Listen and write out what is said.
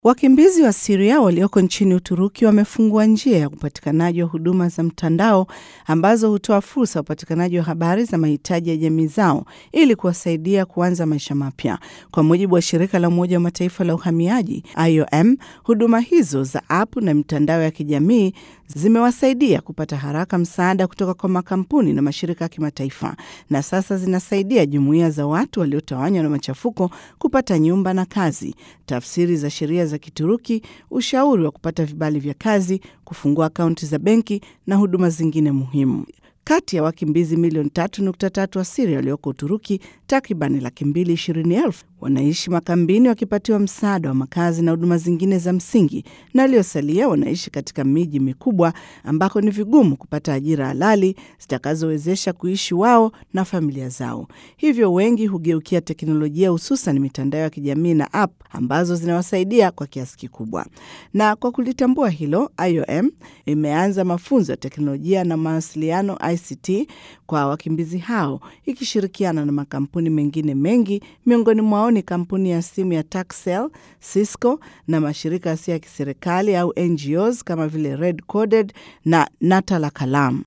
Wakimbizi wa Siria walioko nchini Uturuki wamefungua njia ya upatikanaji wa huduma za mtandao ambazo hutoa fursa ya upatikanaji wa habari za mahitaji ya jamii zao ili kuwasaidia kuanza maisha mapya. Kwa mujibu wa shirika la Umoja wa Mataifa la uhamiaji IOM, huduma hizo za app na mitandao ya kijamii zimewasaidia kupata haraka msaada kutoka kwa makampuni na mashirika ya kimataifa, na sasa zinasaidia jumuiya za watu waliotawanywa na machafuko kupata nyumba na kazi, tafsiri za sheria za Kituruki, ushauri wa kupata vibali vya kazi, kufungua akaunti za benki na huduma zingine muhimu. Kati ya wakimbizi milioni tatu nukta tatu wa Siria walioko Uturuki, takribani laki mbili ishirini elfu wanaishi makambini wakipatiwa msaada wa makazi na huduma zingine za msingi, na waliosalia wanaishi katika miji mikubwa ambako ni vigumu kupata ajira halali zitakazowezesha kuishi wao na familia zao. Hivyo wengi hugeukia teknolojia, hususan mitandao ya kijamii na app ambazo zinawasaidia kwa kiasi kikubwa. Na kwa kulitambua hilo, IOM imeanza mafunzo ya teknolojia na mawasiliano ICT kwa wakimbizi hao ikishirikiana na makampuni mengine mengi, miongoni mwao ni kampuni ya simu ya Turkcell, Cisco na mashirika yasiyo ya kiserikali au NGOs kama vile Red Coded na Nata la Kalam.